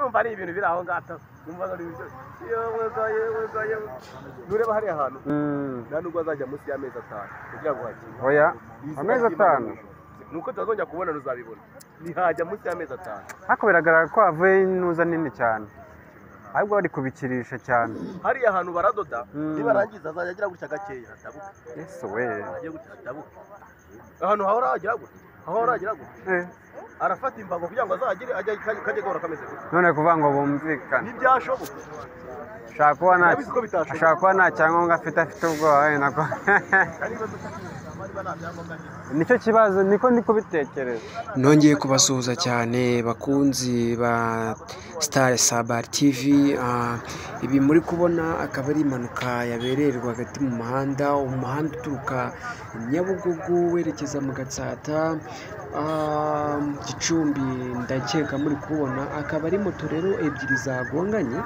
urumva ari ibintu biri aho ngaho numva ari ibyo yewe ga yewe ga yewe nureba hariya hantu nta nubwo azajya munsi y'amezi atanu kugira ngo hakire oya Iyi amezi zina atanu ry'Imana, nuko tutazongera kubona ruzabibona ntihajya munsi y'amezi atanu ariko biragaragara ko havuyeho intuza nini cyane ahubwo bari kubikirisha cyane hariya hantu baradoda Mm. nibarangiza azajya agira gutya gakeya hatabuka ese we agiye gutya hatabuka ahantu hahora hagira gutya hahora hagira gutya Eh, arafata imbago kugira ngo azagire ajye kajye gahora kameze gutya none kuvuga ngo bumvikane ntibyashoboka ashaka kuba nta Urabizi ko bitashoboka. ashaka kuba nta cyangombwa afite afite ubwoba wenda ko nicyo kibazo niko ndi kubitekereza nongeye kubasuhuza cyane bakunzi ba sitari sabari tivi Ah, ibi muri kubona akaba ari impanuka yabereye rwagati mu muhanda umuhanda uturuka nyabugogo werekeza mu gatsata Ah, gicumbi ndakeka muri kubona akaba ari moto rero ebyiri zagonganye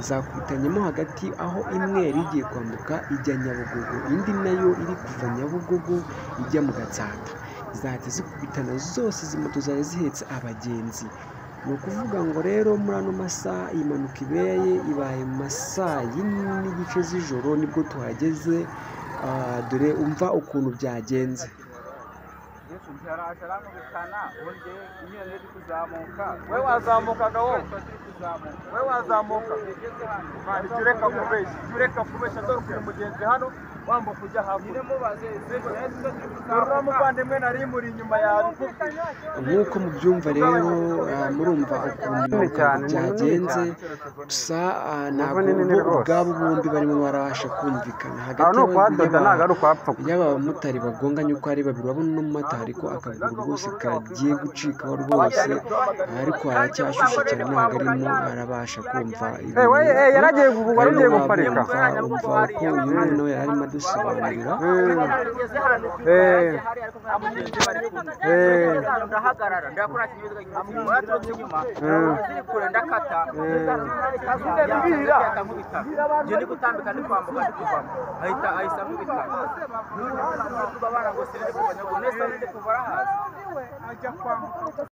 zakutanyemo hagati aho imwe yari igiye kwambuka ijya nyabugogo indi nayo iri kuva nyabugogo ijya mu gatsata zahita zikubitana zose izi moto zari zihetse abagenzi ni ukuvuga ngo rero muri ano masaha iyi mpanuka ibereye ibaye mu masaa yine n'igice z'ijoro nibwo tuhageze Ah, dore umva ukuntu byagenze we wazamukaga wowe we wazamuka jya ureka kubeshya jya ureka kubeshya dore ukuntu mugenzi hano wambuka ujya hakurya dore uno muvandimwe nari imuri inyuma yawe nk'uko mubyumva rero ah, murumva ukuntu Nini cyane, ni nini byagenze cyane. gusa ah, Nubwo ntabwo ni nini bo rwose. ubwabo bombi barimo barabasha kumvikana aho hagati ni ukuhadoda y'aba- ntabwo ari ukuhapfuka yaba abamotari bagonganye uko ari babiri urabona uno mumotari ko akaguru rwose kagiye gucikaho rwose ariko aracyashyushye cyane ntabwo arimo arabasha kumva ibintu Eh, we, eh, yari agiye gu- wari ugiye arimo guparika. abumva umva ko uyu mwana nawe yari arimo adusobanurira Eh, eh, ndahagarara ndakora ikinyabiziga gikomeye uraturutse inyuma ziri kure ndakata ndakata nkubita njye ndi gutambika ndi kwambuka ndi kuvamo ahita ahita nkubita noneho abantu bose baba barangose ndi kuva nyaguru neza ndi kuva arahazi